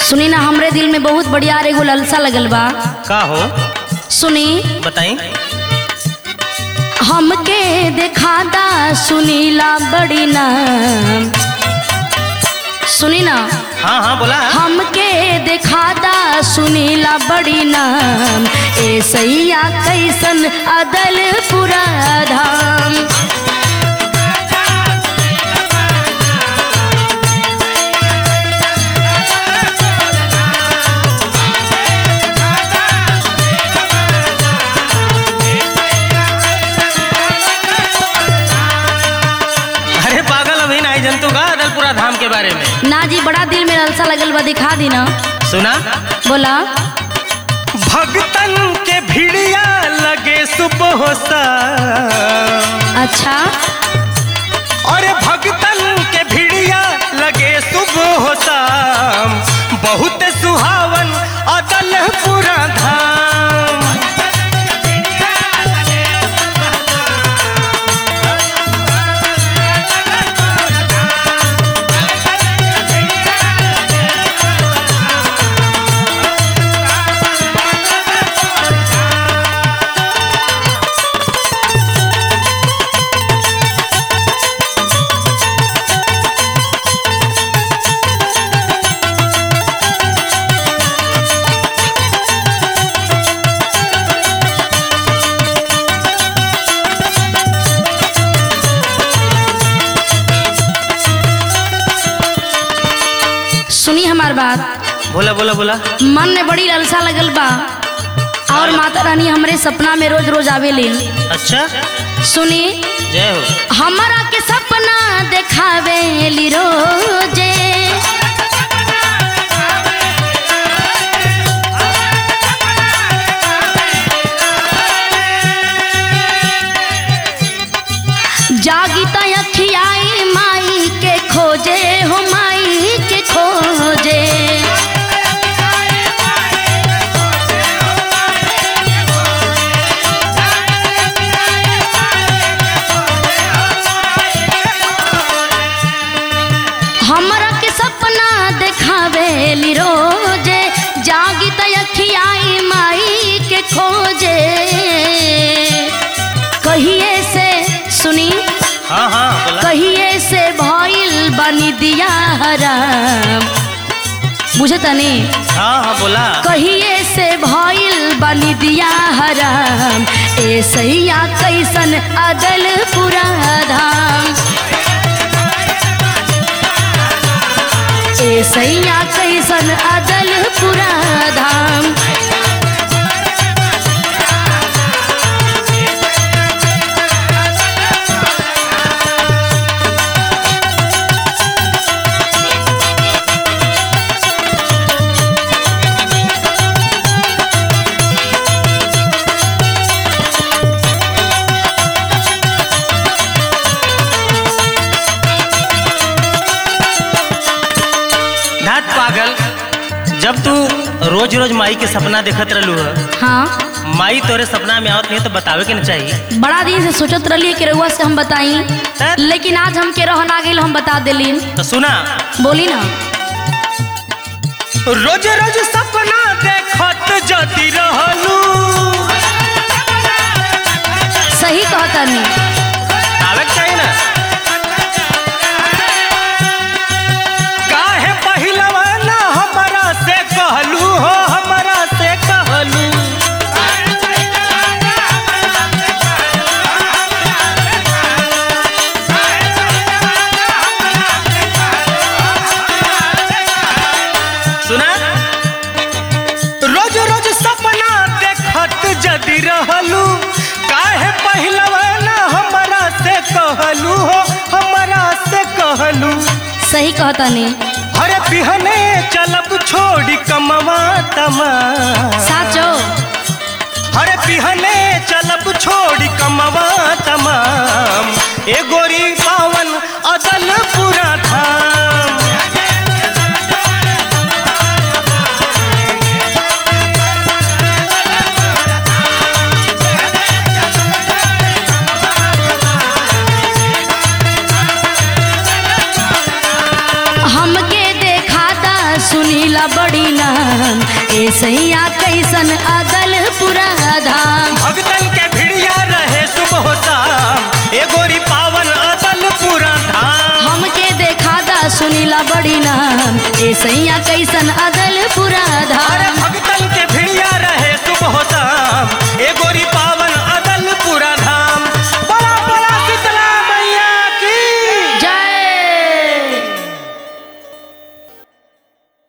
सुनी ना हमरे दिल में बहुत बढ़िया एगो ललसा लगल बा का हो सुनी बताई हमके देखादा सुनीला बड़ी ना सुनी ना हाँ हाँ बोला हमके देखादा सुनीला बड़ी नाम ए सैया कैसन अदल पुरा धाम अरे पागल अभी नहीं जंतु का अदलपुरा धाम के बारे में ना जी बड़ा दिल में ललसा लगल बा दिखा दी ना सुना बोला भगतन के भिड़िया लगे सुबह सा अच्छा और भगतन के भिड़िया लगे सुबह शाम बहुत सुहावन अदलपुरा धाम सुनी हमार बात बोला बोला बोला मन में बड़ी ललसा लगल बा और माता रानी हमरे सपना में रोज रोज आवेली अच्छा सुनी जय हो हमारा के सपना देखावेली रोजे जागी त अखियाई माई के खोजे हो माई के खोजे हमरा के सपना देखावेली रोजे जागी त अखियाई माई के खोजे कहिए से सुनी हाँ हाँ बोला कहिए से भइल बनी दिया हराम बुझे तनी हाँ हाँ बोला कहिए से भइल बनी दिया हराम ए सैया कैसन अदल पुरा धाम ए सैया कैसन अदल पुरा धाम धात पागल जब तू रोज रोज माई के सपना देखत रहलू है हाँ माई तोरे सपना में आवत नहीं तो बतावे के न चाहिए बड़ा दिन से सोचत रही कि रउआ से हम बताई तब? लेकिन आज हमके रहन आ गइल हम बता देली तो सुना बोली ना रोज रोज सपना देखत जती रहलू सही कहतनी आवे के चाहिए ना काहे पहिलवा ना हमरा से कहलू हो हमरा से कहलू सुना रोज रोज सपना देखत जदी रहलू काहे पहिलवा ना हमरा से कहलू हो हमरा से कहलू सही कहतनी अरे बिहने चलब छोड़ी कमवा तमा साचो अरे बिहने चलब छोड़ी कमवा तमाम ए गोरी पावन अदल पूरा धाम हमके देखाता सुनीला बड़ी ए सैया कैसन अदल पूरा धाम भगतन के भिड़िया रहे सुबह शाम ए गोरी पावन अदल पूरा धाम हमके देखा दा सुनीला बड़ी नाम ए सैया कैसन अदल